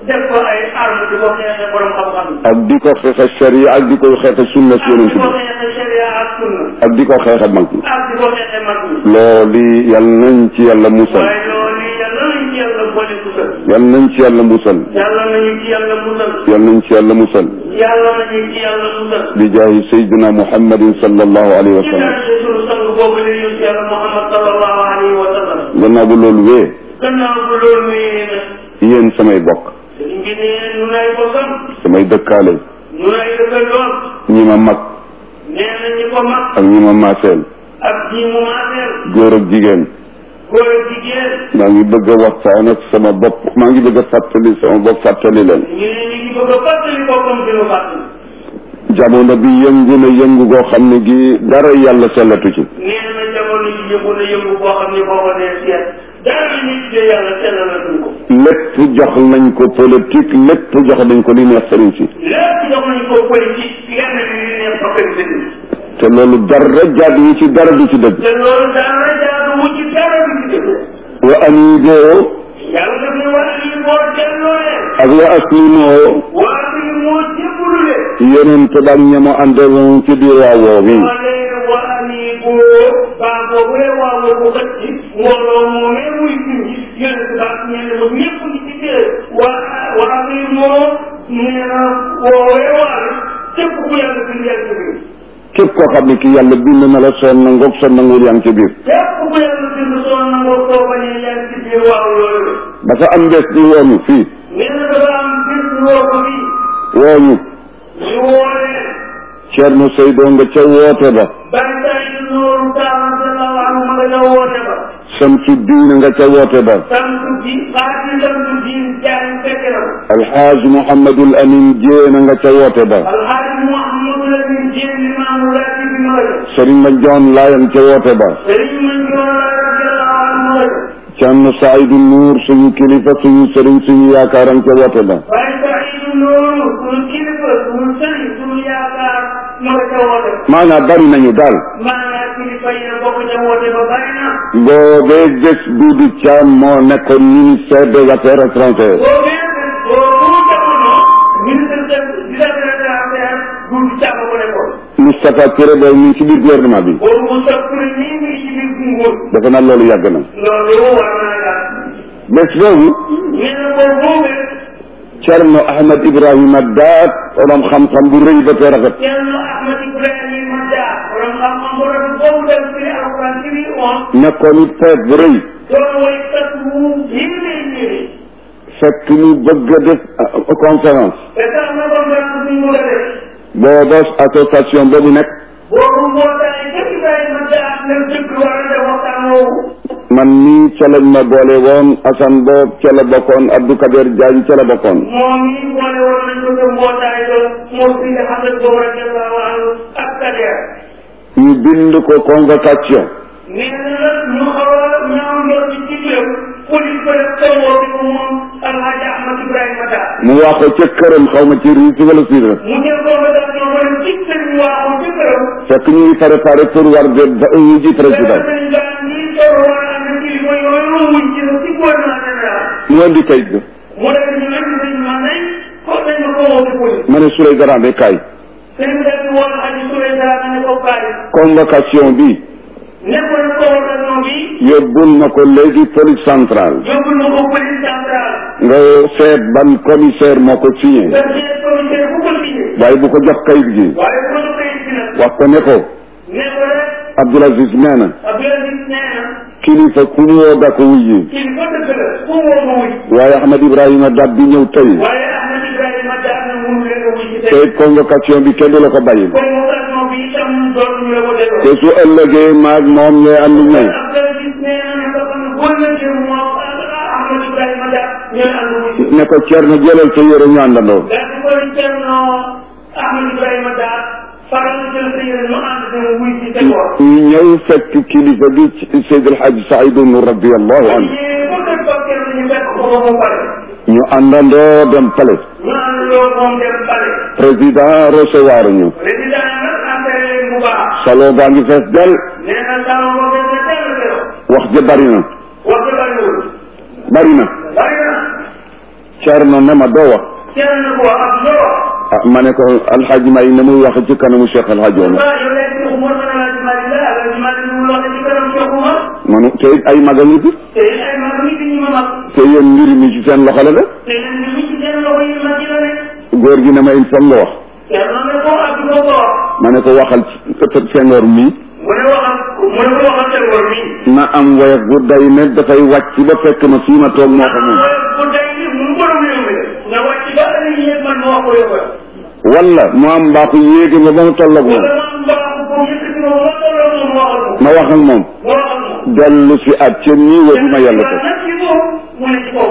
def ko ay arme di ko xeexe borom xam-xam yi. ak di ko xeexe sharia ak di ko xeexe sunna si ak yonent di ko bi xeexe sharia ak sunna. ak di ko xeexe mag ñi ak di ko xeexe mag ñi. loolu yal nañ ci yàlla musal waaye loolu yàlla nañ ci yàlla boole musal. yal nañ ci yàlla musal yàlla nañu ci yàlla musal. yal nañ ci yàlla musal yàlla nañu ci yàlla musal. bi jaahi sayyidina muhammadin sallallahu alayhi wa ci sallam daraja sunu sang boobu la ñu ci yàlla Muhammad sallallahu alayhi wa sallam. gannaaw bu loolu wee gannaaw bu loolu wéyee nag. yéen samay bokk sëriñ bi ne nu nay bokkam. samay dëkkaale nu nay dëkkandoom. ñi ma mag nee na ñi ko mag. ak ñi ma maaseel ak ñi mu maaseel. góor ak jigéen góor ak jigéen. maa ngi bëgg a waxtaan ak sama bopp maa ngi bëgg a fàttali sama bopp fàttali leen ñu ne ñu ngi bëgg a fàttali boppam di nu fàttali. jamono bi yëngu na yëngu goo xam ne gi dara yàlla sellatu ci nee na jamono ji yëngu na yëngu boo xam ne boo ko dee seet. dara li ñu tuddee yàlla sellalatuñ ko. lépp jox nañ ko politique lépp jox nañ ko li neex sëriñ si lépp jox nañ ko politique lenn li ñu neex bakkan sëriñ. te loolu dara jaadu yi ci dara du ci dëgg te loolu dara jaadu wu ci dara du ci dëgg. wa aniiboo yàlla daf ne waa lii boo delloo leen. ak wa aslimoo waa lii moo jébbalu leen. yonent ba ak ñamo àndaloon ci biir waa woo wi wala waa nii boo baa boobu rek waa boobu kat ci mbooloo moomee muy junji yonent baa ñenn ba ñëpp ngi ci biir waa waa nii moo nee na woowee waale képp ku yàlla bind yàlla ci biir. képp koo xam ne ki yàlla bind na la soo nangoog soo nanguwul yaa ngi ci biir képp ku yàlla bind soo nangoo soo bañee yaa ngi ci biir waaw loolu. dafa am bés di wooñu fii nee na dafa am bis woo ko fii wooñu ñu woo leen. Ceerno Seydoo nga ca woote ba bari saa yu nooru taala sallallahu alayhi ma nga ñëw woote ba. Samsu diine nga ca woote ba samtu bi xaati samtu diin jaay fekk na ko. alxaaji Mouhamadul Amin Jéena nga ca woote ba alxaaji Mouhamadou Lamine Dieng limaamu laati bi ma la def. Sëriñ ma Joon Laayan ca woote ba sëriñ ma njoon la radiyallahu anhu ma la def. Ceerno Saydu Nuur suñu kilifa suñu sëriñ suñu yaakaaram ca woote ba waaye Saïdu Nooru suñu kilifa suñu sëriñ suñu yaakaar ma nga ca woote ba. maanaam bari nañu daal maanaam kilifa yi ne bokk ca woote ba bari na. boobee bés Duudu Caam moo nekkoon ministère des affaires étrangères boo bee boo jamono ministre de des affaires étrangères Doudou Thiam ko nekkoon. Moustapha Touré boobu ñu ngi ci biir gouvernement bi boobu mu soog pour nii nii ci biir nguur. defe naa loolu yàgg na loolu war naa yàgg. bés boobu nee na boobu boobee. Cerno Ahmed Ibrahima Daat borom xam-xam bu rëy ba te rafet Ceerno Ahmad Ibrahima Dia borom xam-xam bu rafet boobu dem firi alquran firi on nekkoon it feet bu rëy doon way kat wu yéeme yéeme fekk ñu bëgg a def euh, conférence te tax na ko nga bu mu la def booba association boobu nekk boobu mbootaay ca Ibrahima Dia leen dëkk war a def waxtaan woowu man nii ca lañ ma boole woon Assane boob ca la bokkoon Abdou Kader Diagne ca la bokkoon moom mii boole woon nañ ko ca mbootaay ba moo fi nga xam ne boobu radiallahu anhu ak Kader ñu bind ko convocation nee na nag ñu xaw a ñaaw njort ci ci réew police ba def tawoo bi ko moom Alhaji Ahmad Ibrahima Dia mu wax ko ca këram xaw ma ci riis wala siis la mu jël convocation ba dem ci sëñ waaxu ci këram fekk ñu ngi préparé pour war de ba ñu ji président sëñ daan ñii sor war a ànd kilifa yooyu wuñ ci la ci gouvernement général mu indi kayit ga mu def ñu nag sëñ man nañ ko dañ ma ko woo ci police ma ne Souley Garambe kaay sëñ bi def woon Aji Touré dara ne ko kaay convocation bi nekkoon convocation bi yóbbul na ko léegi police centrale yóbbul na ko police centrale nga seet ban commissaire moo ko signé nga seet commissaire bu ko signé waaye bu ko jox kayit gi waaye bu ko kayit gi nag wax ko ne ko ne ko rek Abdoul Aziz nee na Abdoulaye nee na kilifa ku mu woo da ko wuyyi kii ko dëgg la ku woo ma wuy waaye Ahmed Ibrahima Dab bi ñëw tey waaye Ahmed Ibrahima Dia na mënu leen a wuy ci te tey convocation bi kenn du la ko bàyyil convocation bi itam dootuñu la ko te delloo su ëllëgee maag moom ñooy ànd ñëw Abdoulaye nee na ne dafa ne boo lëggee moom Ahmed Ibrahima Dia ñooy ànd wuy ci ne ko Thierno jëlal sa yére ñu àndandoo daal di koy Cerno Ahmed Ibrahima Dia faral jël sa yére ñu ànd dem wuy ci seen wax ñu ñëw fekk kilifa bi Seydi El Hadj Saïdou Nour radiallahu anhu ñii bu dee bokkee ñu fekk ko ba mu pare ñu àndandoo dem palais ñu ànd loo moom dem pare président recevoir ñu président nag entré leen bu baax salon baa ngi fees del nee na salon ba fees na teel a wax ja bari na wax dëgg bariwul bari na bari na Cerno ne ma doo wax kenn na ko ak loo ah ma ne ko alxaaji may na muy wax ci kanamu Cheikh alxaaji Omar waaw yow léegi Cheikh Umar ma ne la ci Mali la la ci Mali lu wax ci kanam Cheikh Umar manu te it ay maga ngi fi te ay mag nit ñi ma mag te yéen mbir mi ci seen loxo la de te nag ñu ci seen loxo yi mag yi la ne góor gi ne ma il faut nga wax kenn na ne ko ak loo ko wax ma ne ko waxal ci Senghor mii mu ne waxal mu ne ko waxal seen wor mi na am woyof bu day ne dafay wàcc ba fekk ma fii ma toog moo ko moom bu day ni mu borom réew mi nga wàcc ba ëllëg yéeg man ma wax ko yow wala mu am mbaaxu yéegi ma ba mu tolloog moom wala man mbaa ko yëkkati ma ba tolloo moom waxal ko ma wax ak moom waxal ko dellu si at ca nii wa ma yàlla ko nag ci moom mu ne ci kaw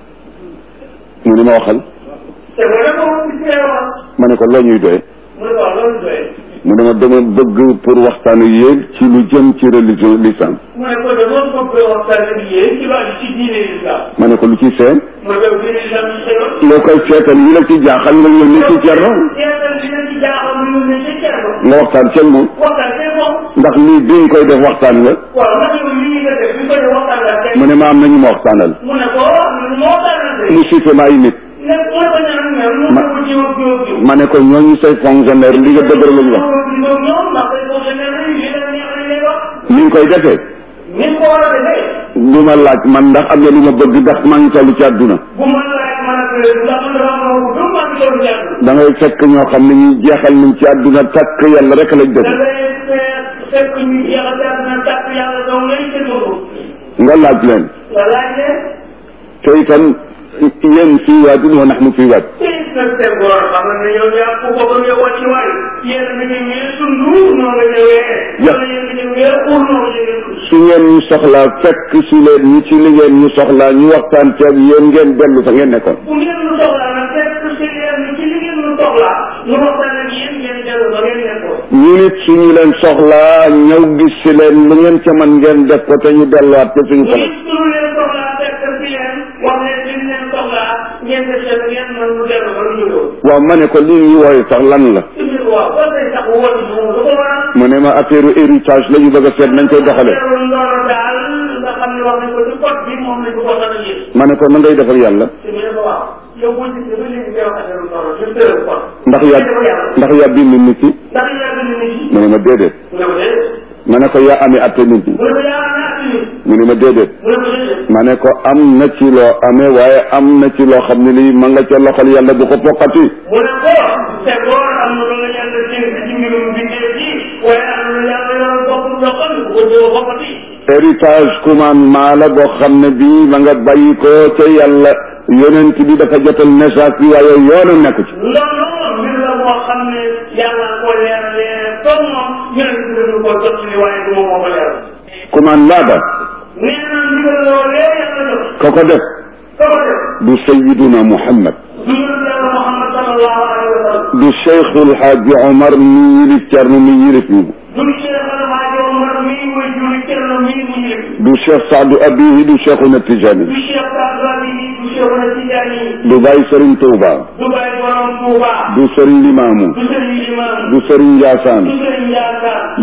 mu ni ma waxal te wala ko ci wax ma ne ko loo ñuy doye mu ne waaw loolu doy mu ne ma dama bëgg pour waxtaan ak yéen ci lu jëm ci religion l'islam mu ne ko de moom bëgg waxtaan ak yéen ci wàllu ci diine l'islam ma ne ko lu ci seen mu ne ko diine l'islam ci xew loo koy seetal yi la ci jaaxal nga yónni ci Cerno seetal li leen ci jaaxal mu ne ci Cerno nga waxtaan ceeg moom waxtaan see moom ndax lii bi nga koy def waxtaan la waaw ndax yow lii nga def bi ko def waxtaan la tey mu ne ma am nañu ma waxtaanal mu ne ko moo waxtaan la tey mu cité ma ay nit ne mu ne ko ñaan ñaan mu ne ko jiw ak jiw ak jiw ma ne ko ñooñu say fonctionnaire li nga dëgër lañu wax ñoom ndax day fonctionnaire yi li leen neex lañ lay wax ni nga koy defee ni ko war a defee du ma laaj man ndax am na lu ma bëgg ndax maa ngi toll ci àdduna bu ma laaj man ak ndax man dafa am lu dum maa ngi doon jàng da ngay fekk ñoo xam ne ñuy jeexal nañ ci àdduna takk yàlla rek lañ da def ngay fekk ñu jeexal jàng na tàkk yàlla dong ngay seen bopp nga laaj leen nga laaj leen te itam yéen fii waadin wa naxnu fii waad tey nag seen góor xam na ne yow yaa ko bokk yow wàcc waay yéen mi ngi ñëwee sundu noo nga ñëwee Ja. wala yéen ngi ñëwee pour noo nga ñëwee su ngeen ñu soxlaa fekk si leen ñi ci li ngeen ñu soxlaa ñu waxtaan ci ak yéen ngeen dellu fa ngeen nekkoon bu ngeen lu soxlaa nag fekk si leen ci li ngeen lu soxlaa ñu waxtaan ak yéen ngeen dellu ba ngeen nekkoon ñu nit suñu leen soxlaa ñëw gis si leen lu ngeen ca man ngeen def ko te ñu delluwaat ca suñu ñu soxla suñu leen soxlaa fekk si leen wax leen li leen soxlaa ngeen def seen ngeen mën lu dellu ba lu ñu doon waaw ma ne ko lii ñu wooye sax lan la ci biir waaw ba tey sax woote moom lu ko waral mu ne ma affaire héritage la ñu bëgg a seet nañ koy doxalee teewul ndono daal nga xam ne wax nañ ko ci code bi moom lañ ko ko a yéen ma ne ko na ngay defal yàlla te mu ne ko waaw yow boo gisee ba léegi ngay wax affaire ndono je tëral kon ndax yaa ndax yaa bind nit ki ndax yaa bind nit ñi mu ne ma déedéet mu ne ko déedéet ma ne ko yaa amee atte nit ñi mu ne ko yaa am naa ci nit mu ne ma déedéet mu ne ko déedéet ma ne ko am na ci loo amee waaye am na ci loo xam ne lii ma nga ca loxol yàlla bu ko foqati mu ne ko te góor am na lu la yàlla dénk ci mbirum bindee ji waaye am na lu yàlla yoral bopp loxol bu ko doo boppati héritage commandement la boo xam ne bii ma nga bàyyi ko ca yàlla yonent bi dafa jotal message bi waaye yoonu nekk ci loolu mbir la moo xam ne yàlla ko leeralee comme moom yonent bi dañu ko jot ci waaye du moom moo ko leeral commandement ba nee na ndigal loolee yàlla jox ko ko def ko ko def du sayiduna muhammad du yonent yàlla Muhammad sallallahu alayhi wa sallam du cheikhul haaji omar mi yilif cerno mi yilif ñu du Cheikh Alhaji Omar mii muy juri Cerno mii mu yëg du cheikh saadu abihi du cheikhuna tijani du Cheikh Sadou du Cheikh na Tidiane du bàyyi sëriñ touba du Baye Borom Touba du sëriñ limaamu du Sëriñ Imam du sëriñ njaasaan du Sëriñ Ndiassane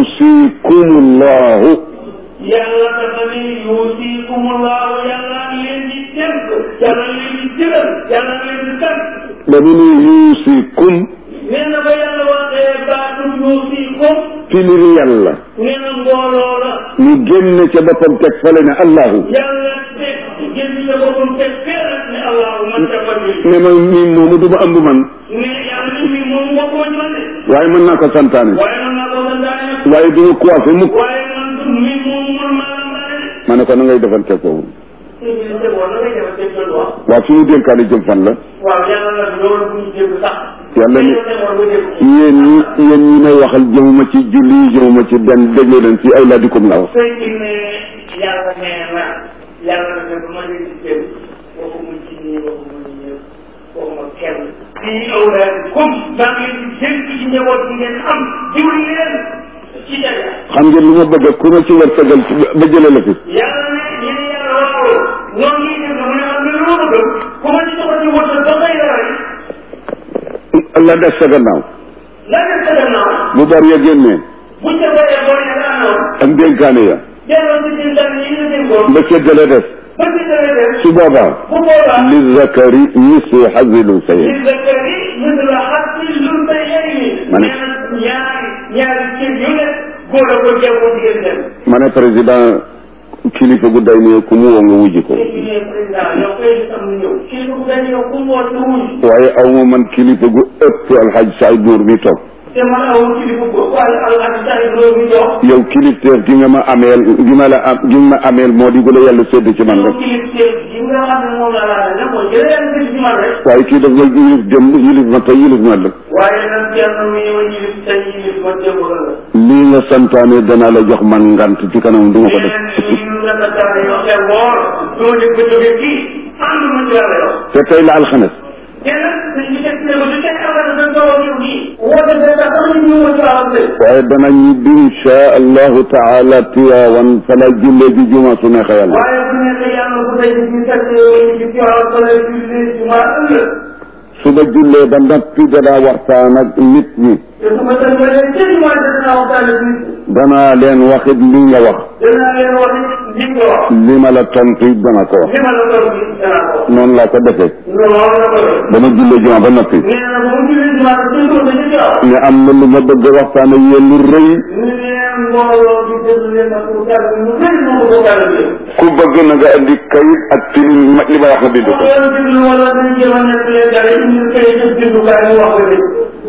yuusikumullahu yàlla dafa ni yuusikumullahu yàlla leen di dénk yàlla leen di jëgal yàlla leen di sant dañu ni yuusikum nee na ba yàlla waxee baatu yuusikum piliri yàlla nee na mbooloo la ñu génn ca boppam teg fale ne allahu yàlla teg génn sa boppam teg feerat ne allahu man defal bi ne ma mii moomu du ma ëmb man ne yàlla ni mi moom bokkuma ci man de waaye mën naa ko santaane waaye man naa ko santaane nag waaye du ma coiffé mukk waaye man du mi moom man maa la mbaale de ma ne ko na ngay defante foofu sëñ bi ne woon na ngay defal teg doon wax waaw suñu dénkaane jëm fan la waaw yàlla nag loolu bu ñu dégg sax yàlla ni dañoo demoon ba dégg yéen ñi yéen ñi may waxal jëmuma ci julli jëmuma ci benn déglu leen fii ay laadikum la wax sëñ bi ne yàlla nee na yàlla na bu ma leen di jël waxu mu ci nii waxu mu ci ñëpp waxu ma kenn fii awlaad comme maa ngi leen di dénk ci njaboot bi ngeen am jiw leen ci jaga xam ngeen lu ma bëgg ku ma ci war tegal ba jëlee la fi yàlla ne yéen yàlla waaw noonu ñuy def mu ne am na lu ma bëgg ku ma ci soxla ci wërsëg ba xëy la rek la des sa gannaaw la def sa gannaaw bu bor ya génnee buñ ca bëree bor ya nga amoon ak dénkaane ya delloo ci seen daan yi la dénkoon ba séddale des ba ci dara def su boobaa bu boobaa li zakari mislu hazil unsayayni li zakari mislu hazzil unsayayni Ma ne- nee na ñaari ñaari cër yu nekk góor a ko jaww jigéen dem ma ne président kilifa gu day ne ku mu woo nga wujji ko léegi ne président yow kay am na ñëw kii bu dañ yow ku mu woon wuy waaye aw ma man kilifa gu ëpp alxaj saay buur mi toog te man aw kilifa ko waaye alxaji say loolu mi jox yow kilifteef gi nga ma ameel gi ma la am gi nga ma ameel moo di gu la yàlla sédd ci man yow rek kilifteef gi nga xam ne moom la laa ne mooy jëlee yàlla gis ci man rek waaye kii daf nga yilif démb yilif ma tey yilif ma la waaye nag kenn mi ma yilif tey yilif ma démb la la lii nga santaane danaa la jox man ngant ci kanam du ma ko def mais ñu la la tax yow xel woor doo di ko jóge fii ànd ma ci yàlla yow te tey la alxames te nag dañ ci teg ne ma du tey amal na doo yow nii woote de sax sax ñu ñëw ma ci waaw de waaye dana ñibbi insha allahu taala tiwaawan fa la jullee ji juma su neexee yàlla waaye bu nekkee yàlla bu tey ñu fekk ci ci waaw fa la julli juma ëllëg su ma jullee ba noppi danaa waxtaan ak nit ñi te su ma tënkalee ci juma dinaa waxtaan ak nit danaa leen waxit li nga wax dinaa leen wax li nga wax li ma la tontu it dana ko wax li ma la doon gis danaa ko wax noonu laa ko defee loolu la ko def ba ma jullee juma ba noppi nee na bu mu julli juma te suñ ko ci ci waaw ne am na lu ma bëgg a waxtaan ak yéen lu rëy ñu ne mbooloo bi déglu leen ma pour jàll ñu bëri moo ko jàll bi ku bëgg na nga andi kayit ak ci li ma li ma wax nga bind bu ko doon déglu wala dañ jéem a nekk leen dara ñu koy def bindukaay mu wax ko de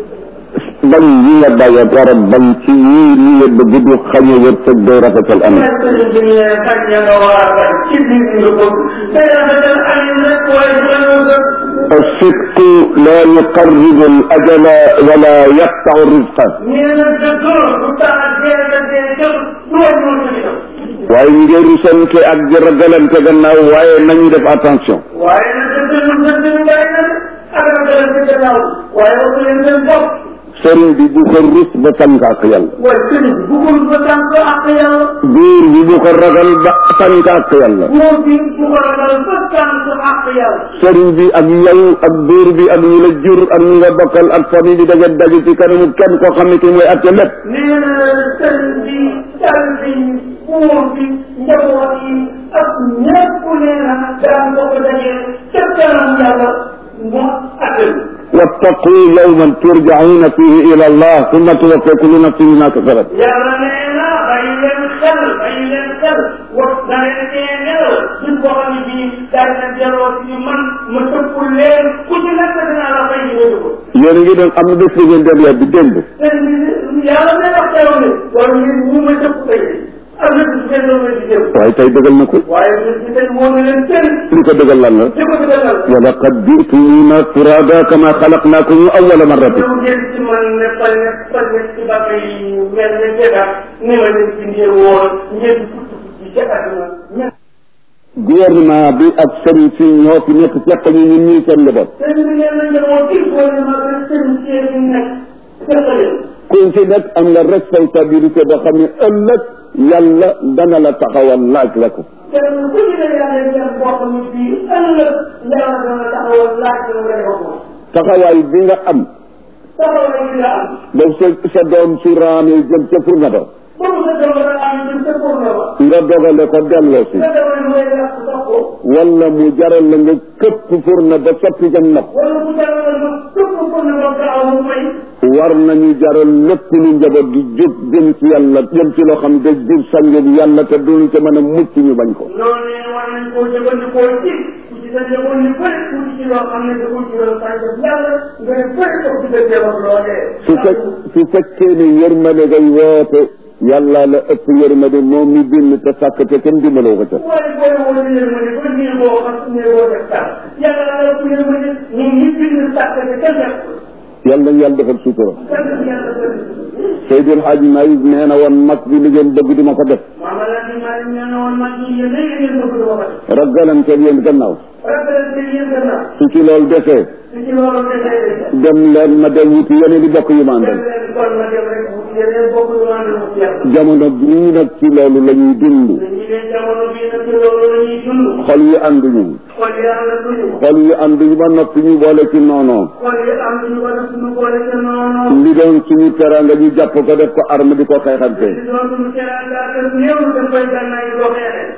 bañ yi nga bàyyi dara bañ ci yii li nga bëgg du xañe wërsëg day rafetal am mais sëriñ bi ñu ne faj ya nga war a faj ci biir nga bëgg te rafetal alim rek waaye du la ñëw sax الصدق لا يقرب الأجل ولا يقطع الرزق nee na dëgg du tax dee da dee jot du wàññi woon ci itam waaye ngeen rusante ak di ragalante gannaaw waaye nañu def attention waaye nag dëgg lu dëgg lu bàyyi na ak rafetal ci gannaaw waaye wax leen seen bopp sëriñ bi bu ko rus ba tànk ak yàlla waaye sëriñ bi bëggul ba tànk ak yàlla biir bi bu ko ragal ba tànk ak yàlla moo bi bu ko ragal ba tànk ak yàlla sëriñ bi ak yow ak biir bi ak ñi la jur ak ñi nga bokkal ak famille bi daga daje ci kanamu kenn koo xam ne ki mooy atte lépp nee na sëriñ bi tal bi buur bi njaboot yi ak ñëpp nee na daan ko ko dajee ca kanam yàlla mu attel wattaqu yawman turjauna fihi ila allah thumma tuwaffa kullu nafsin ma kasabat yàlla nee na bàyyi leen xel bàyyi leen xel wax da leen cee nelaw suñ boo xam ne bii daal na delloo ci man ma tëpp leen ku ci nekk dinaa la fay ñu ko yéen a ngi doon am na bés bu ngeen dem yàbbi démb sëriñ bi yàlla day wax teew ne wala ngeen ñu ma tëpp tey am na bis ngeen doon di jëm waaye tey dëggal na ko waaye bis bi tey moo ne leen sëriñ li ko dëggal lan la di ko dëggal wa laqad jitumuna furada kama xalaqnakum awwala marratin ñëw ngeen ci man ne fal ne fal ne ci bàq yi mel ne jegaat ni ma leen bindee woon ngeen futt ci ca àdduna gouvernement bi ak sëriñ si ñoo fi nekk fekk ñu ñun ñii seen njaboot sëriñ bi nee na njaboot gi gouvernement bi sëriñ si yi nekk fekkaleen ku ci nekk am nga responsabilité boo xam ne ëllëg yàlla dana la taxawal laaj la ko kenn ku ci ne yaa ngi leen boo xam ne bii ëllëg yàlla dana taxawal laaj la nga defal ko taxawaay bi nga am taxawal bi nga am ba sa sa doom su raamee jëm ca furna ba ba mu sa doom la am jëm sa pour na ba nga dogale ko delloo si nga demal mooy yàq sax ko wala mu jaral la nga këpp furna ba soppi jëm ndox wala mu jaral la képp pour na ba gaaw mu may war nañu jaral lépp lu njaboot gi jóg jëm ci yàlla jëm ci loo xam ne day jur sangam yàlla te duñu ca mën a mucc ñu bañ ko loolu ne war nañ koo jëfandikoo ci ku ci sa njaboot ñu bëri ku ci loo xam ne da ko jural sànqal yàlla nga ne bëri ko ci sa njaboot loolee. su fekk su fekkee ne yërmande ngay woote yàlla la ëpp yërmande moom mi bind te sàkk te kenn dimbaloo ko ca waaye booy woo di yërmande ba nii boo xam ne boo def dara yàlla la ëpp yërmande ñun ñu bind sàkk te kenn def ko. yàlla nañu yàlla defal sutura kenn def yàlla def Seydil Hadji Malick nee na woon mag bi li ngeen bëgg duma ko def maama la di maa nee na woon mag yi yéen léegi ngeen bëgg dama ko def. ragalante yéen gannaaw rafetlu yéen gannaaw su ci loolu defee su ci loolu defee dem leen ma dem wuti yeneen i bokk yu ma àndal dem leen kon ma dem rek wuti yeneen bokk yu ànd mu yàlla. jamono bii nag ci loolu la ñuy dund dañuy ne jamono bii nag ci loolu la ñuy dund. xol yi ànduñu xol yi am na duñu. xol yi ànduñu ba noppi ñu boole ci noonoo xol yi am nañu ko def suñu boole ca noonu. li doon suñu teranga ñu jàpp ko def ko arme di ko xeexante li doon suñu teraanga ak néew dañ koy gànnaay boo xeexee.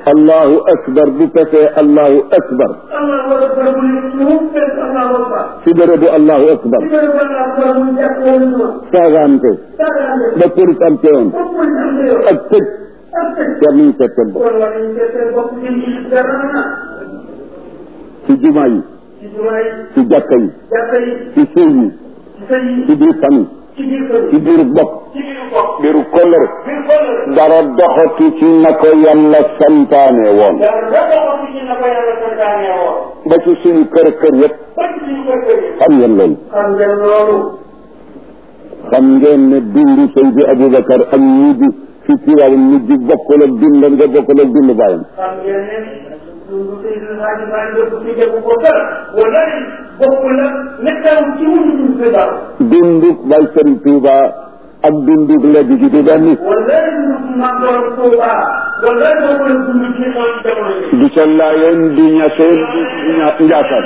allahu akbar bu pesee allahu akbar allahu akbar bu ne mu fekk allahu akbar ci bérébu allahu akbar ci bëri ba allahu akbar mu jàpp woon ñu saagaante saagaande ba police am teewoon foofu mooy am na yow ak tëj ak tëj war nañu seet seen bopp kon war nañu seet seen bopp jëm ci dara na ci jumaa yi ci jumaa yi ci jàkka yi jàkka yi ci sëy yi ci sëy yi ci biir famille ci biir kër ci yi biiru bopp ci biir bopp biiru kollëre biir kër dara doxatu ci na ko yàlla santaane woon dara dafa ko ci na ko yàlla santaane woon ba ci suñu kër kër yëpp ba ci suñu kër kër yi xam ngeen loolu xam ngeen loolu xam ngeen ne dundu Seydi Aboubacar ak ñii di fi Tiwaawan ñu di bokkul ak dund nga bokkul ak dund bàyyam xam ngeen ne dundu Seydou Hadji Malick dëpp ci dëpp ko kër wala bokkul la nekkal ci wuñu dund si daaw dundu Baay Sëriñ Tuuba ak dundu léegi gi di benn wala dundu Maam Borom Touba wala bokkul dundu ci xew ci jamono yi du ca laayeen di ñaseen di ña- njaasaan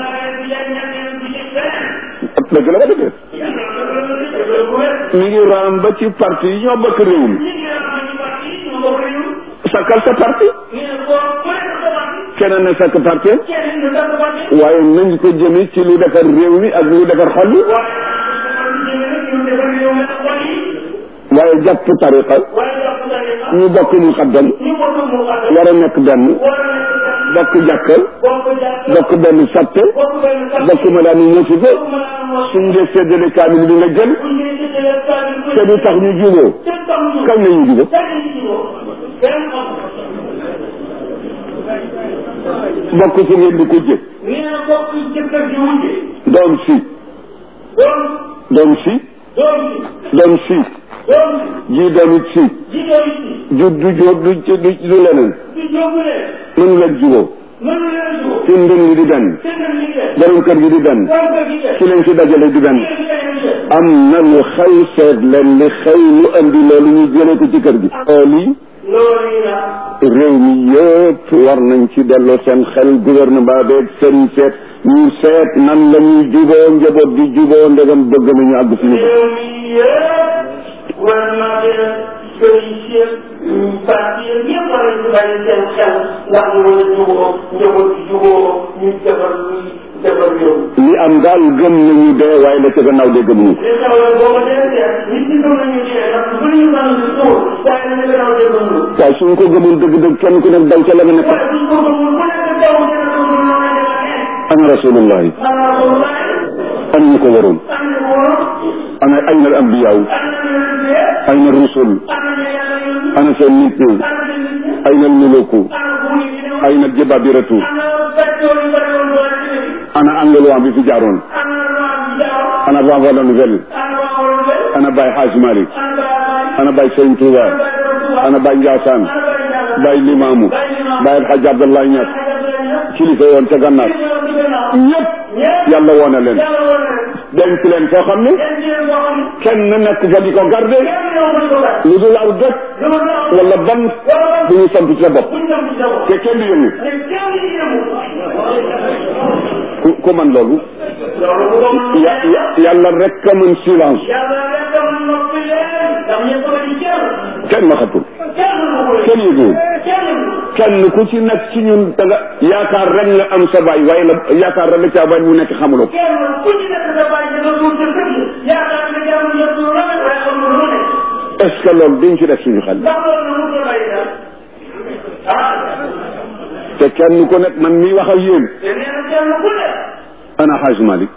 dëgg la ba dëgg mi ngi raam ba ci parti yi ñoo bokk réew mi sakkal sa parti keneen ne sakk parti waaye nañ ko jëme ci lu defar réew mi ak lu defar xol yi waaye jàpp tariqa ñu bokk mu xaddam war a nekk benn bokk jàkka bokk benn satte bokk ma daan musiba suñ dee séddale kaamil bi nga jël te du tax ñu juboo kañ la ñu juboo bokk si ngeen di ko jë doom si doom si doom si ji doomit si ju du joo du du du leneen mënu leen juboo ci ndën gi di benn borom kër gi di benn ci leen ci dajale di benn am na lu xew seet leen li xew lu andi loolu ñu jëlee ko ci kër gi lii réew mi yëpp war nañ ci delloo seen xel gouvernement beeg sëriñ seet ñu seet nan la ñuy juboo njaboot di juboo ndegam bëgg nañu àgg suñu bopp réew mi yëpp war naa leen sëriñ si parti yëpp war nañu bàyyi seen xel ndax ñu mën a juboo njaboot di juboo ñu defar defar réew mi li am daal gëm nañu dee waaye la ca gannaaw de gëmuñu ko li taxawal booba dee seet nit ñi gëm nañu dee ndax bu ñu mën di suur waaye nañu gannaaw dee gëmul waaye suñ ko gëmul dëgg-dëgg kenn ku nekk daw ca la nga nekk waaye suñ ko gëmul ku nekk daw dina gëmul loo ne dina ne ana rasulullahi xanaa ko laaj ana ñu ko waroon am na wóor ana ayna al ambiyaaw am na ñu leen dee ayna rusul am na ñu yàlla yónni ana seen nit ñi am na ñu nit ñi ayna al muluku am na buur yi di ñëw ayna jababiratu am na facteur yu bëri woon doole ci dëkk bi ana angelwaa bi fi jaaroon am na loi bi jaaw ana Vava la Nouvelle am na waa waroon bëri ana Baye Hadj Malick am na baa ana Baye Sëñ Touba am na baa doon ana Baye Ndiassane am na baa jàll Baye Limamou Baye El Hadj Abdoulaye Niass kilifa yoon ca gànnaar ñëpp yàlla woone leen denc leen foo xam ni kenn nekk fa di ko garde lu dul aw dëkk wala ban bu ñu sant ci sa bopp te kenn du yëngu ku ku man loolu ya ya yàlla rek a mën silence kenn waxatul kenn yëgul kenn ku ci nekk ci ñun da nga yaakaar rek nga am sa baay waaye la yaakaar rek la caa baay mu nekk xamuloo ko est ce que loolu duñ ci def suñu xel te kenn ku nekk man mii wax ak yéen ana Hadj Malick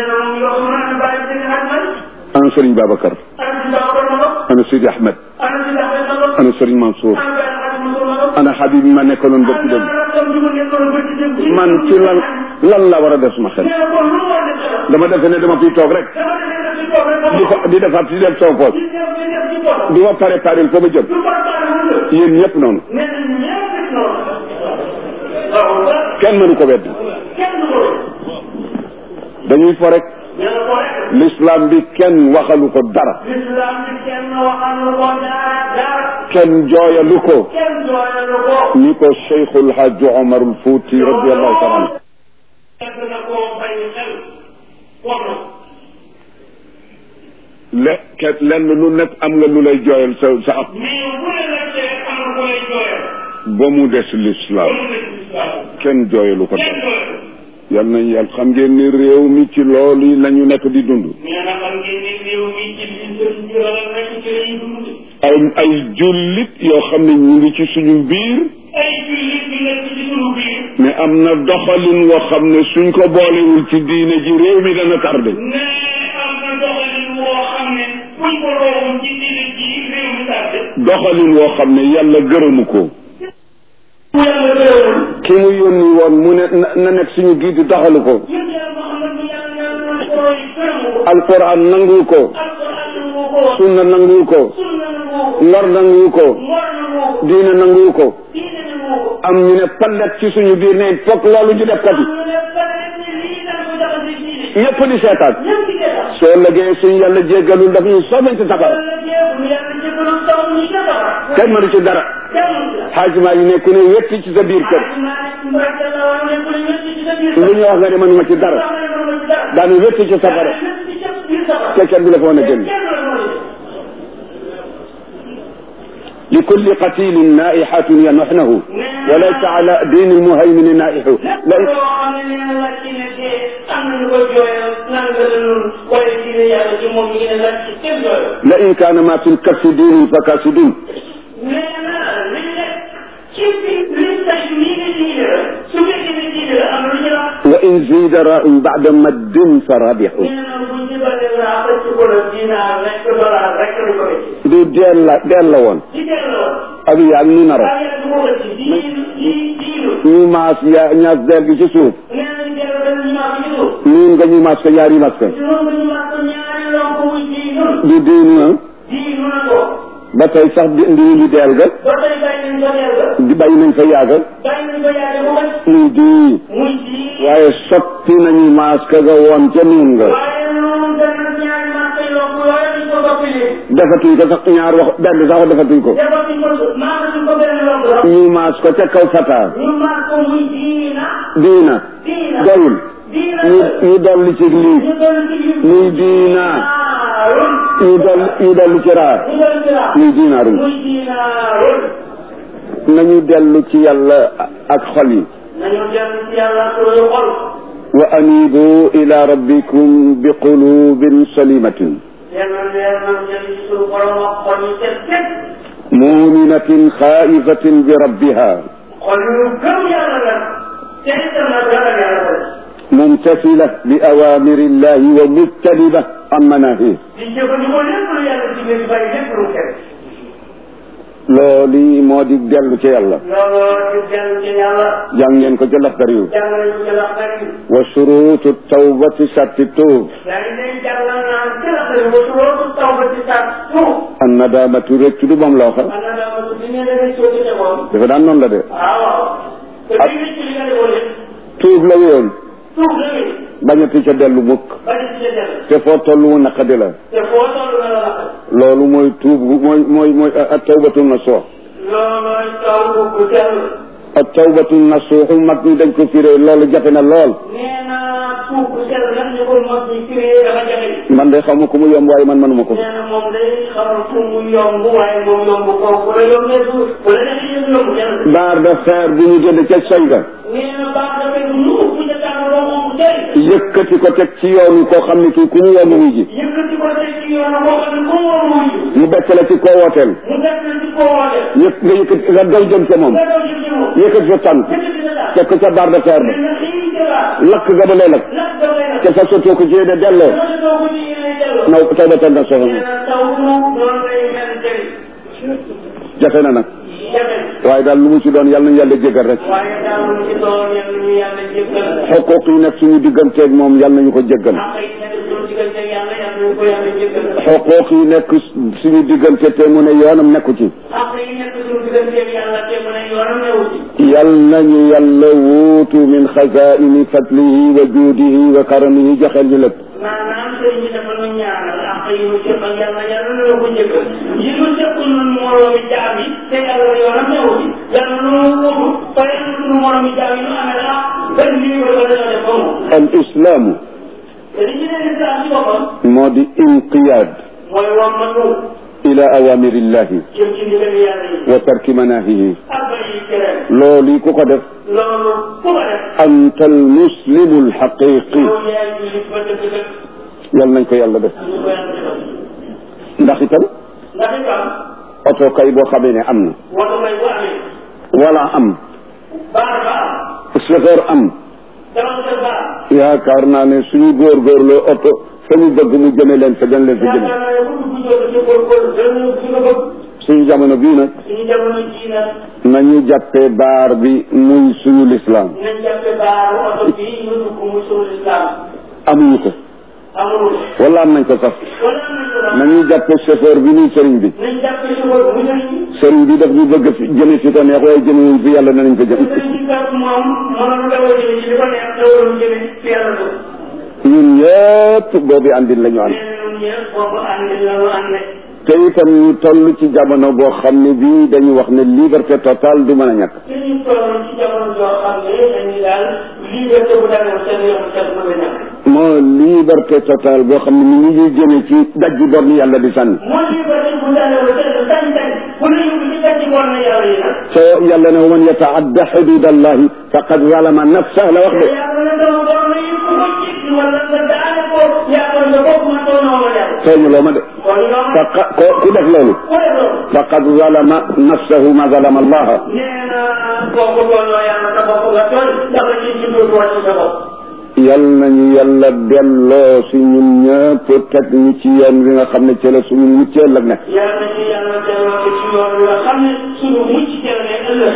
ana Serigne Babacar ana Sidi Ahmed ana Serigne Mansour ana Habib ma nekkaloon ba ci dem man ci lan lan la war a def suma xel dama defe ne dama fiy toog rek di ko di defaat di def sama poos di ma préparé fa ma jëm yéen ñëpp noonu kenn mënu ko wedd dañuy fo rek l'islam bi kenn waxalu ko dara kenn jooyalu ko ni ko cheikhul hajj omar al fouti radiallahu taala anhu le ke lenn lu nekk am nga lu lay jooyal sa sa ab ba mu des l'islam ba mu des lislaam kenn jooyalu ko kenn dara doyul yal nañ yàlla xam ngeen ni réew mi ci loolu la ñu nekk di dund nee na xam ngeen ne réew mi ci li sëriñ bi ragal nekk ci la ñuy dund ay ay jullit yoo xam ne ñu ngi ci suñu biir ay jullit bi nekk ci sunu biir mais am na doxalin woo xam ne suñ ko boolewul ci diine ji réew mi dana tardé ne am na doxalin woo xam ne buñ ko roobum ci diine ji réew mi tardé doxalin woo xam ne yàlla gërëmu ko bu yàlla gërëmul ki mu yónni woon mu ne na na nekk suñu giid di doxalu ko yëpp yàlla Muhammad bu yàlla yàlla na ko roy gërëmu ko alquran nangu ko alquran nangu ko sunna nangu ko sunna nangu ko ngor nangu ko ngor nangu ko diine nangu ko diine nangu ko am ñu ne pallet ci suñu biir ne fokk loolu ñu def kat yi am na ne pare ni lii dañ ko jaxase diine ñëpp di seetaan ñëpp di seetaan soo lëgee suñu yàlla jéggalul daf ñu soobee ci safara yàlla jéem yàlla jéggalu taw ñu safara kenn mënu ci dara jàmm xaajiment yi ne ku ne wetti ci sa biir kër lu ñu wax nga ne mënuma ci dara daanu wetti ci safara te kenn du la ko mën a génn li kulli qatilin naihatun yanaxnahu wa laysa ala diini lmuhaymini naihu la la in kaana ma fi lkaffi diinun fa kasidun wa in zida raun bada maddin fa rabixu du deel la deel la woon ak yaag ñu naro ñu maas ya ñaas deel gi ci suuf niin nga ñu maas ko ñaari maas ko du diinu na ba tey sax di ndii li deel ga di bàyyi nañ fa yaaga muy dii waaye sotti nañu maas ka nga woon ca niin nga defatuñ ko sax ñaar wax benn sax defatuñ ko ñu maas ko ca kaw fata diina doyul ñu ñu dolli ci lii muy diina ñu dolli ñu dolli ci raa muy diinaarun nañu dellu ci yàlla ak xol yi wa anibu ila rabbikum bi qulubin salimatin muminatin xaifatin bi rabbiha mumtasila bi awamiri illahi wa mujtaniba an manahih loolu moo di dellu ci yàlla jàng ngeen ko ca laxdar yu wa surutu tawbati satti tuub an nadamatu rëccu du moom la waxa dafa daan noonu la de tuub la woon bañati ca dellu mukk te foo toll mu naqadi la loolu mooy tuub mooy mooy mooy ak tawbatu nasuux ak tawbatu nasuux mag ñi dañ ko firee loolu jafe na lool man de xaw ma ko mu yomb waaye man manuma ko baar de fer bu ñu jënd ca soy ga yëkkati ko teg ci yoonu koo xam ne kii ku ñu yomb wuy ji mu bekk la ci koo wooteel yëpp nga yëkkati nga daw jëm ca moom yëkkati sa tànk teg ko ca baar de fer ba lakk ga ba lay lakk te fa sotoo ko ci de delloo naw taw ba tan na soxla jafe na nag waaye daal lu mu ci doon yàlla nañu yàlla jégal rek xuquq yi nekk suñu digganteeg moom yàlla nañu ko jéggal xuquq yi nekk suñu diggante te mu ne yoonam nekku ci yal nañu yàlla wuutu min xazaini fadlihi wa juudihi wa karamihi joxeel ñu lépp maanaam sëriñ bi dafa nu ñaanal ak yi mu seq ak yàlla yàlla na la ko jëkkal yi mu sequl nun moroomi jaam yi te yàlla yoonam newu ci yàlla nu wutu fa yàlla sunu moroomi jaam yi nu amee la benn lii ko dañoo def ba moom al islaamu te li ñu ne lislaam ci boppam moo di inqiyaad mooy wam ma nu ila awamirillahi jëm ci ndigal yàlla yi wa tarki manahihi ak bàyyi tere loolu ku ko def loolu ku ko def anta almuslimu alxaqiqi loolu yaay jullit ba dëgg dëgg yal nañ ko yàlla def ñu ko yàlla defal ndax itam ndax itam oto kay boo xamee ne am na wala may bu amee wala am baar ba am chauffeur am dama ko baar yaakaar naa ne suñu góorgóorloo oto fa ñu bëgg mu jëme leen fa gën leen fa jëme yaakaar naa ne bu dugg jot ci góorgóorlu dañu fi nga bëgg suñu jamono bii nag suñu jamono jii nag nañu jàppee baar bi muy suñu lislaam nañ jàppe baaru oto bii ñu dugg muy suñu lislaam amuñu ko amul wala am nañ ko sax wala am nañ ko sax nañuy jàppee chauffeur bi muy sëriñ bi nañ jàppe chauffeur bu sëriñ sëriñ bi daf ñu bëgg fi jëme fi ko neex waaye jëmewuñ fi yàlla nañ ko jëm sëriñ bi kat moom mënoon dawal jëme ci li ko neex dawal jëme fi yàlla dugg ñun ñëpp boobu andin la ñu ànd nee na ñun ñëpp boobu ànd la ñu ànd te itam ñu toll ci jamono boo xam ne bii dañu wax ne liberté totale du mën a ñàkk te ñu toll ci jamono joo xam ne dañuy daal liberté bu dagal seen yoon seen mën a ñàkk moo liberté totale boo xam ne ni ñu ngi jëme ci dajji borni yàlla di sànni moo liberté bu dagal seen sañ-sañ bu la yóbbu ci dajji woon na yàlla yi nag te yàlla ne wa man yataadda xudud allahi faqad zalama nafsah la wax de yàlla na dama borom na yëpp ko ci wala nga daane ko yàlla nga bopp ma too noo ma yàlla tooñuloo ma de kon ñoom faqa ko ku def loolu ku def loolu faqad zalama nafsahu ma zalama allaha nee na kooku tooñoo yàlla sa bopp nga tooñ ndax la ci juddoo tooñ ci sa bopp yal nañu yàlla delloo si ñun ñëpp teg ñu ci yoon wi nga xam ne ci la suñu mucceel ak nekk yàlla na ci yàlla delloo ko ci yoon wi nga xam ne suñu mucc jël ne ëllëg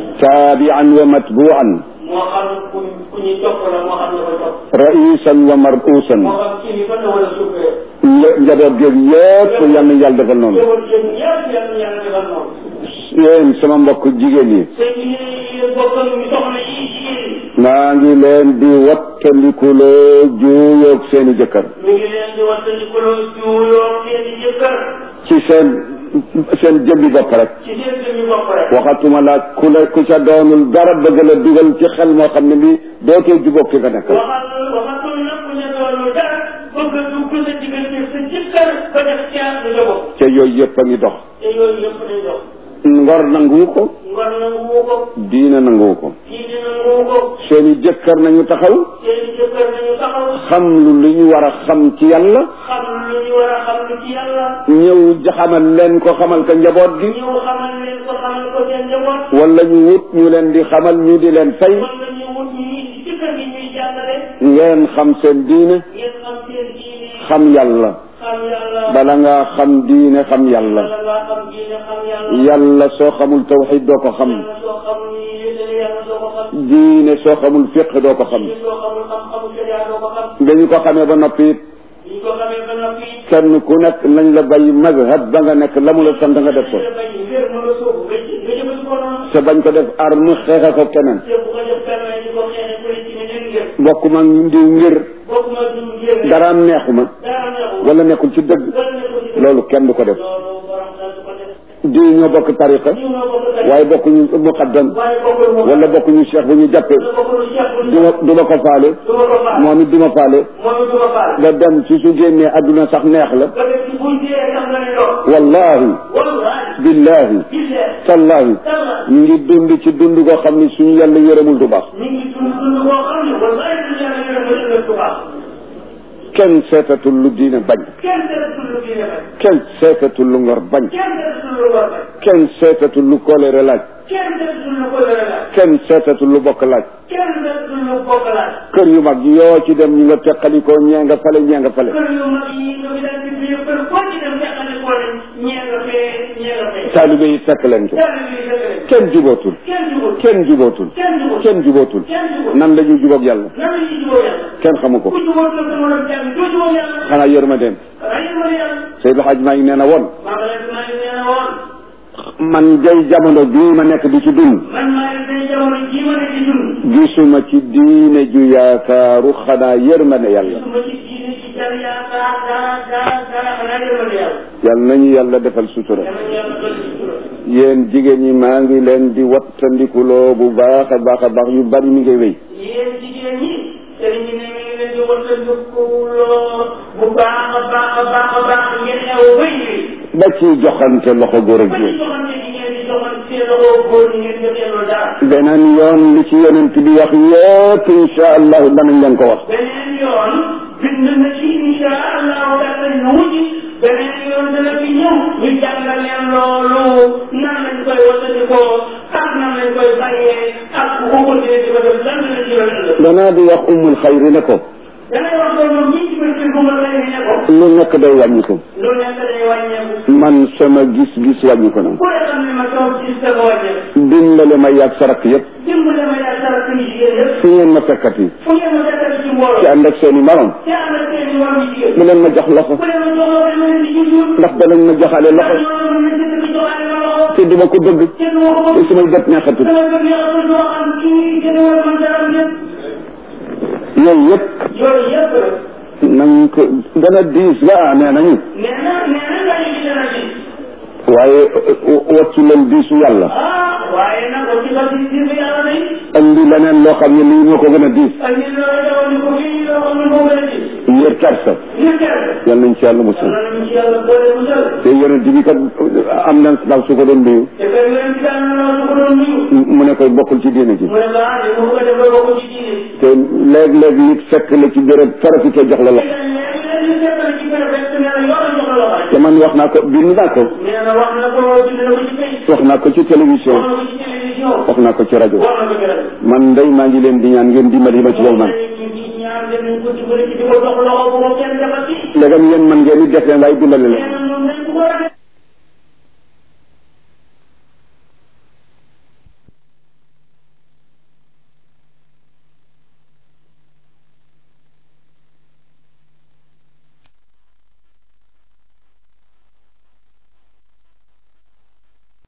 taabian wa matbuan moo xam ku ku ñuy topp la moo xam ne ko topp raisan wa marusan moo xam kii bi fan la wala suufee nja- njaboot géeg yëpp yal na yàlla defal noonu jëwal yéen ñëpp yàlla na yàlla defal noonu yéen sama mbokk jigéen yi te ñu ne bokkam ñu soxna yi jigéen yi maa ngi leen di wattandikuloo juuyoog seeni jëkkër mi ngi leen di wattandikuloo juuyoo seen i jëkkër ci seen seen jëmbi bopp rek ci seen jëmmi bopp rek waxatuma la ku la ku ca doonul dara bëgg la dugal ci xel moo xam ne bi dootoo jubóog ki nga nekk waxal waxatul nag ku ne doonul dara bëgg a dugg sa diggante sa jëkkër ba def caar sa njaboot te yooyu yëpp a ngi dox te yooyu yëpp day dox ngor nanguwu ko ngor nanguwu ko diina nanguwu ko kii di nanguwu ko seeni jëkkër nañu taxaw seen i jëkkër nañu taxaw xam lu li ñu war a xam ci yàlla xam lu ñu war a xam lu ci yàlla ñëw xamal leen ko xamal ko njaboot gi ñëw xamal leen ko xamal ko seen njaboot wala ñu wut ñu leen di xamal ñu di leen fay wala ñu wut ñu indi ci kër gi ñuy jàngale ngeen xam seen diine ngeen xam seen diine xam yàlla xam yàlla bala ngaa xam diine xam yàlla bala ngaa xam diine xam yàlla yàlla soo xamul tawxid doo ko xam yàlla soo xamul ni yéene yàlla doo ko xam diine soo xamul fiq doo ko xam diine soo xamul xam-xamu sharia doo ko xam dañu ko xamee ba noppi it ñu ko xamee ba noppi kenn ku nekk nañ la bay mazhab ba nga nekk la mu la sant nga def ko nga bañ ngir ma nga sóobu nga jë- nga jëfandikoo noonu te bañ ko def arme xeexa ko keneen te bu ko def permet di ko xeexe politique ne ngir bokkuma diw ngir bokkuma du ngir daraam neexuma dara neexul wala nekkul ci dëgg wala nekkul ci loolu kenn du ko def loolu borom dal du ko def diw ñoo bokk tariqa ñu noo bokk tey waaye bokkuñu muqaddam waaye bokkul moom wala bokkuñu cheikh bu ñu jàppee wala bokkul cheikh bu du ma du ma ko faale du ma ko faal moom it du ma faale moom it du ma faal nga dem ci su génnee adduna sax neex la ba def ci buy dee sax nga ne doo wallahi wallahi billahi billahi tallahi tallahi ñu ngi dund ci dund koo xam ne suñu yàlla yërëmul du baax ñu ngi dund dund boo xam ne wallahi du yàlla yërëm ba ëllëg du baax kenn seetatul lu diine bañ kenn defatul lu diine bañ kenn seetatul lu ngor bañ kenn defatul lu war bañ kenn seetatul lu kóolere laaj kenn defatul lu ko yore laaj kenn seetatul lu bokk laaj kenn defatul lu bokk laaj kër yu mag yoo ci dem ñu nga teqalikoo ñee nga fale ñee nga fale kër yu mag yi nga fi daan di biir kër koo ci dem yàqale koo ne ñee nga fee ñee nga fee taalibe yi fekk leen ko daal di fekk leen kenn jubootul kenn jubul kenn jubootul kenn jubul kenn jubootul kenn jubul nan la ñuy jubóog yàlla nan la ñuy juboo yàlla kenn xamu ko ku jubóo la sama doon jàng doo jubóo yàlla xanaa yërmandeem xanaa yéen ma ne yàlla Seydou Hadj maa ngi nee na woon maa ngi leen maa ngi nee na woon man day jamono bii ma nekk di ci dund man maa ngi day jamono jii ma ne ci dund gisuma ci diine ju yaakaaru xanaa yërmande yàlla gisuma ci diine ci jar yaakaar dara dara dara xanaa yéen ma ne yàlla yal nañu yàlla defal sutura yàlla na yàlla dolli ci sutura yéen jigéen ñi maa ngi leen di wattandikuloo bu baax a baax a baax yu bari mi ngi wéy yéen jigéen ñi sëriñ bi ne mi ngi leen di wattandikuloo bu baax a baax a baax a baax ngeen xew bay yi ba ciy joxante loxo góor ak ba ci jigéen joxante gi ngeen di joxante seen loxo góor ñi ngeen jotee loolu dara beneen yoon li ci yonent bi wax yépp insha allahu danañ leen ko wax beneen yoon bind na ci insha allahu gàttal ñu wuti beneen yoon dana fi ñëw ñu jàngal leen loolu nan lañ koy watandikoo ak nan lañ koy bàyyee ak bu ko continuer di ko def lan la ci yoon ëllëg danaa di wax umul xayri ne ko dangay wax loolu moom ñi ci biir kër bu ma lay ne ko lu nekk day wàññi ko lu nekk day wàññeeku man sama gis-gis wàññi ko na ku ne xam ne ma toog gis dafa wàññeeku dimbale ma yàgg sa rakk yëpp dimbale ma yaa sara suñu jigéen yëpp fu ngeen ma fekkati fu ngeen ma fekkal ci ci mbooloo ànd ak seen i marom te am na seen i war yu jigéen bu leen ma jox loxo ku ne ma jox la ma leen di jujjul ndax danañ ma joxale ndax loxo ñoo mën na jënd di joxaale ma loxo te duma ko bëgg te du ma ko te bëgg sumay bët neexatul sama bëgg yàlla doo xam kii gën a war a mën dara ñëpp yooyu yëpp yooyu yëpp rek nañ ko dana diis la nee nañu nee na nee na nga ñu gis na ci waaye waccu leen diisu yàlla ah waaye nag ci ba ci ci yàlla day andi leneen loo xam ne lii moo ko gën a diis ak ñun loolu dawal ñu ko fii loo xam ne moo gën a ci yër kersa ñu kenn yal nañ ci yàlla musal yàlla nañu ci yàlla boole mu jël te yonent bi kat am na ndaw su ko doon nuyu te kay yéen ci daan na su ko doon nuyu mu ne koy bokkul ci diine ji mu ne ko ah de mu ko def ba bokk ci diine te léeg-léeg nit fekk la ci béréb farafite jox la loxo léegi ñu seetal ci kër rek ne la yoon jox la loxo te man wax naa ko bind naa ko nee na wax na ko bind na ko ci kay wax naa ko ci télévision wax na ko ci télévision wax naa ko ci rajo wax na ko ci rajo man ndey maa ngi leen di ñaan ngeen dimbali ma ci loolu man ñaan leen ko dimbali ci di ko jox loxo bu ko kenn defati léegam yéen man ngeen di def leen waaye dimbali la nee na ñoom nañ ko war a def